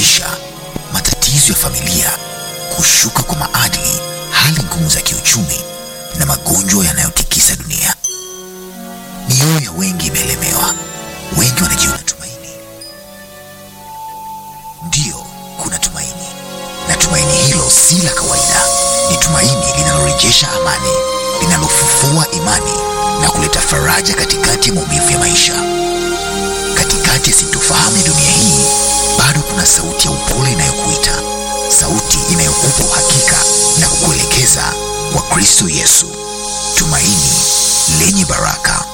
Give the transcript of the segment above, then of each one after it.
maisha, matatizo ya familia, kushuka kwa maadili, hali ngumu za kiuchumi na magonjwa yanayotikisa dunia. Mioyo ya wengi imelemewa, wengi wanajiona tumaini. Ndiyo, kuna tumaini, na tumaini hilo si la kawaida. Ni tumaini linalorejesha amani, linalofufua imani na kuleta faraja katikati ya maumivu ya maisha. Katikati ya sintofahamu ya dunia hii, bado kuna sauti ya upole inayokuita, sauti inayokupa uhakika na kukuelekeza kwa Kristo Yesu, tumaini lenye baraka.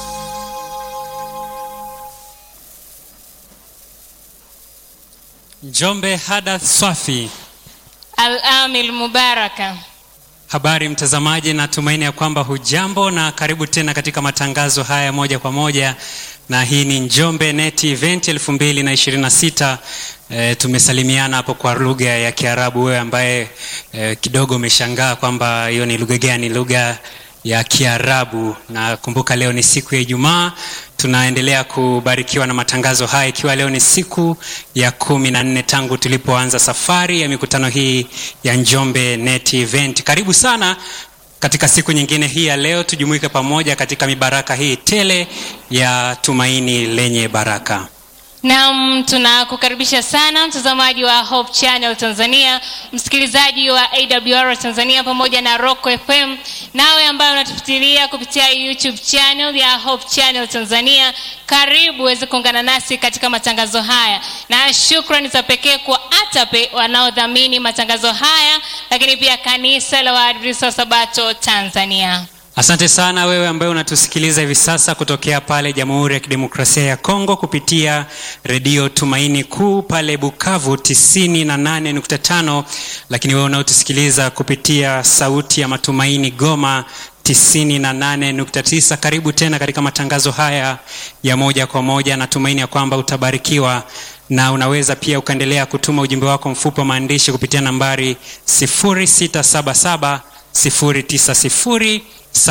Njombe Hadath Swafi. Al-Amil Mubaraka. Habari mtazamaji, natumaini ya kwamba hujambo na karibu tena katika matangazo haya moja kwa moja, na hii ni Njombe Net Event 2026. E, tumesalimiana hapo kwa lugha ya Kiarabu. Wewe ambaye e, kidogo umeshangaa kwamba hiyo ni lugha gani, lugha ya Kiarabu. Na kumbuka leo ni siku ya Ijumaa, tunaendelea kubarikiwa na matangazo haya, ikiwa leo ni siku ya kumi na nne tangu tulipoanza safari ya mikutano hii ya Njombe Net Event. Karibu sana katika siku nyingine hii ya leo, tujumuike pamoja katika mibaraka hii tele ya tumaini lenye baraka. Naam, tunakukaribisha sana mtazamaji wa Hope Channel Tanzania, msikilizaji wa AWR Tanzania pamoja na Rock FM, nawe ambaye unatufuatilia kupitia YouTube channel ya Hope Channel Tanzania, karibu uweze kuungana nasi katika matangazo haya, na shukrani za pekee kwa ATAPE wanaodhamini matangazo haya, lakini pia kanisa la Waadventista wa Sabato Tanzania. Asante sana wewe ambaye unatusikiliza hivi sasa kutokea pale Jamhuri ya Kidemokrasia ya Kongo kupitia redio Tumaini Kuu pale Bukavu 98.5, lakini wewe unaotusikiliza kupitia Sauti ya Matumaini Goma 98.9. Karibu tena katika matangazo haya ya moja kwa moja. Natumaini ya kwamba utabarikiwa na unaweza pia ukaendelea kutuma ujumbe wako mfupi wa maandishi kupitia nambari 0677 090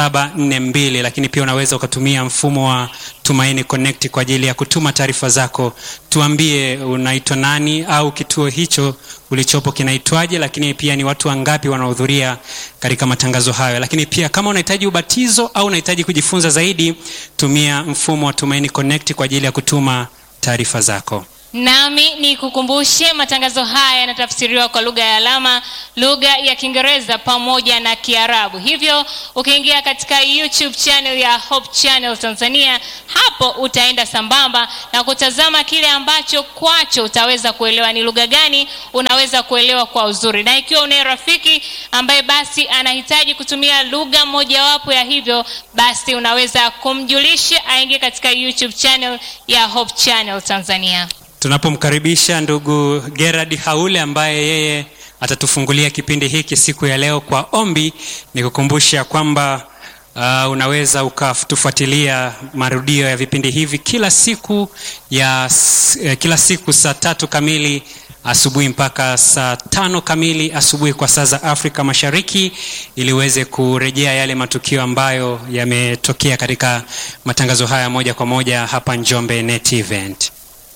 742 lakini pia unaweza ukatumia mfumo wa Tumaini Connect kwa ajili ya kutuma taarifa zako. Tuambie unaitwa nani au kituo hicho ulichopo kinaitwaje, lakini pia ni watu wangapi wanaohudhuria katika matangazo hayo. Lakini pia kama unahitaji ubatizo au unahitaji kujifunza zaidi, tumia mfumo wa Tumaini Connect kwa ajili ya kutuma taarifa zako. Nami ni kukumbushe matangazo haya yanatafsiriwa kwa lugha ya alama, lugha ya Kiingereza pamoja na Kiarabu. Hivyo ukiingia katika YouTube channel ya Hope Channel Tanzania, hapo utaenda sambamba na kutazama kile ambacho kwacho utaweza kuelewa ni lugha gani unaweza kuelewa kwa uzuri, na ikiwa unaye rafiki ambaye basi anahitaji kutumia lugha mojawapo ya hivyo, basi unaweza kumjulisha aingie katika YouTube channel ya Hope Channel Tanzania. Tunapomkaribisha ndugu Gerard Haule ambaye yeye atatufungulia kipindi hiki siku ya leo kwa ombi, ni kukumbusha kwamba uh, unaweza ukatufuatilia marudio ya vipindi hivi kila siku ya uh, kila siku saa tatu kamili asubuhi mpaka saa tano kamili asubuhi kwa saa za Afrika Mashariki, ili uweze kurejea yale matukio ambayo yametokea katika matangazo haya moja kwa moja hapa Njombe Net Event.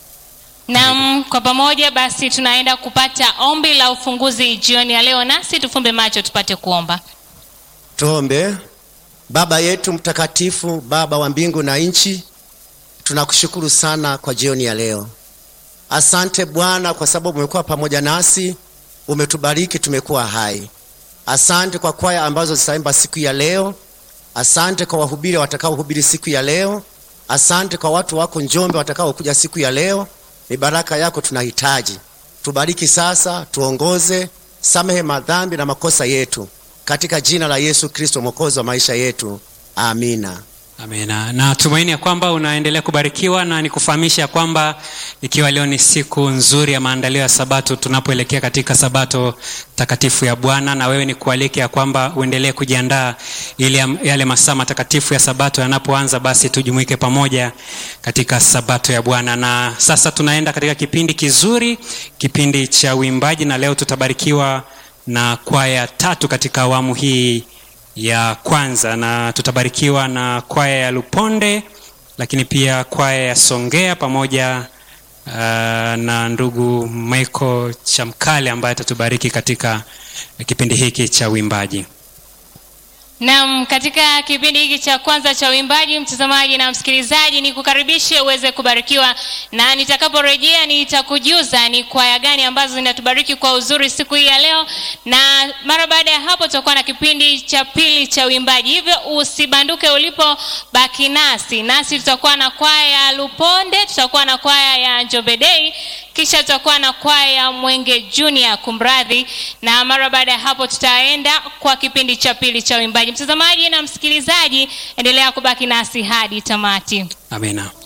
Naam, kwa pamoja basi tunaenda kupata ombi la ufunguzi jioni ya leo, nasi tufumbe macho tupate kuomba. Tuombe. Baba yetu mtakatifu, Baba wa mbingu na nchi, tunakushukuru sana kwa jioni ya leo. Asante Bwana kwa sababu umekuwa pamoja nasi, umetubariki, tumekuwa hai. Asante kwa kwaya ambazo zitaimba siku ya leo. Asante kwa wahubiri watakaohubiri siku ya leo. Asante kwa watu wako Njombe watakaokuja siku ya leo. Ni baraka yako tunahitaji. Tubariki sasa, tuongoze, samehe madhambi na makosa yetu, katika jina la Yesu Kristo mwokozi wa maisha yetu, amina. Amina. Na tumaini ya kwamba unaendelea kubarikiwa na nikufahamisha ya kwamba ikiwa leo ni siku nzuri ya maandalio ya Sabato, tunapoelekea katika Sabato takatifu ya Bwana, na wewe ni kualike ya kwamba uendelee kujiandaa ili yale masaa matakatifu ya Sabato yanapoanza, basi tujumuike pamoja katika Sabato ya Bwana. Na sasa tunaenda katika kipindi kizuri, kipindi cha uimbaji, na leo tutabarikiwa na kwaya tatu katika awamu hii ya kwanza na tutabarikiwa na kwaya ya Luponde, lakini pia kwaya ya Songea pamoja uh, na ndugu Michael Chamkale ambaye atatubariki katika kipindi hiki cha uimbaji. Naam, katika kipindi hiki cha kwanza cha uimbaji, mtazamaji na msikilizaji, ni kukaribishe uweze kubarikiwa, na nitakaporejea nitakujuza ni kwaya gani ambazo zinatubariki kwa uzuri siku hii ya leo, na mara baada ya hapo tutakuwa na kipindi cha pili cha uimbaji. Hivyo usibanduke ulipo, baki nasi nasi. Tutakuwa na kwaya ya Luponde, tutakuwa na kwaya ya Njombe Day, kisha tutakuwa na kwaya ya Mwenge Junior, kumradhi, na mara baada ya hapo tutaenda kwa kipindi cha pili cha uimbaji. Mtazamaji na msikilizaji, endelea kubaki nasi hadi tamati. Amina.